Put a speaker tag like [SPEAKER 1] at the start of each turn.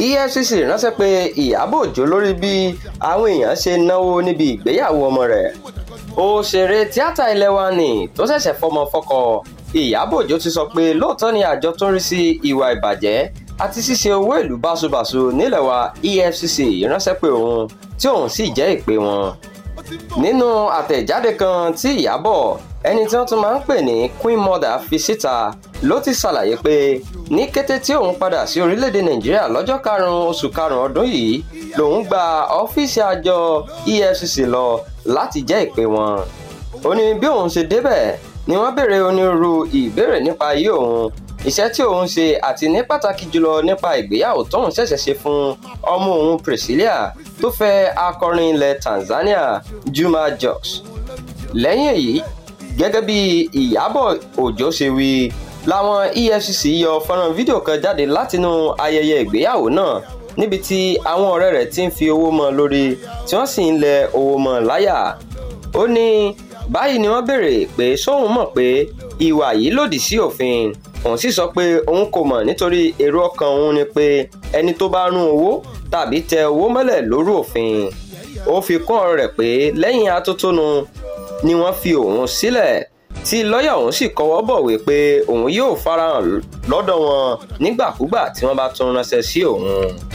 [SPEAKER 1] efcc ránṣẹ́ pé ìyábọ̀ òjó lórí bí àwọn èèyàn ṣe náwó níbi ìgbéyàwó ọmọ rẹ̀ òṣèré tíátà ilé wa ni tó ṣẹ̀ṣẹ̀ fọmọ fọ́kọ ìyábọ̀ òjó ti sọ pé lóòótọ́ ni àjọ tó ń rí sí ìwà ìbàjẹ́ àti ṣíṣe owó ìlú báṣubàṣu nílẹ̀ wa efcc ránṣẹ́ pé òun tí òun sì jẹ́ ìpè wọn nínú àtẹ̀jáde kan tí ìyábọ̀ ẹni tí wọ́n tún máa ń pè ní queen mother fi síta ló ti ṣàlàyé pé ní kété tí òun padà sí orílẹ̀-èdè nàìjíríà lọ́jọ́ karùn-ún oṣù karùn-ún ọdún yìí lòun gba ọ́fíìsì àjọ efcc lọ láti jẹ́ ìpè wọn ó ní bí òun ṣe débẹ̀ ni wọ́n béèrè onírúurú ìbéèrè nípa ayé òun iṣẹ́ tí òun ṣe àti ní pàtàkì jùlọ nípa ìgbéyàwó tóun ṣẹ̀ṣẹ̀ ṣe fún ọmọ òun Priscilla tó fẹ́ akọrin ilẹ̀ Tanzania Juma Jux lẹ́yìn èyí gẹ́gẹ́ bí Ìyábọ̀ Òjó ṣe wí làwọn EFCC yọ fọ́nrán fídíò kan jáde látinú ayẹyẹ ìgbéyàwó náà níbi tí àwọn ọ̀rẹ́ rẹ̀ ti ń fi owó mọ́ lórí tí wọ́n sì ń lẹ owó mọ́ láyà ó ní báyìí ni wọ́n béèrè pé sóun mọ̀ pé ìwà yìí lòdì sí òfin òun sì sọ pé òun kò mọ̀ nítorí èrò ọkàn òun ni pé ẹni tó bá rún owó tàbí tẹ owó mọ́lẹ̀ lórí òfin ó fi kún ọ̀rọ̀ rẹ̀ pé lẹ́yìn atótónu ni wọ́n fi òun sílẹ̀ tí lọ́ọ̀yà òun sì kọwọ́ bọ̀wé pé òun yóò farahàn lọ́dọ̀ wọn nígbàkúgbà tí wọ́n bá tún ránṣẹ́ sí òun.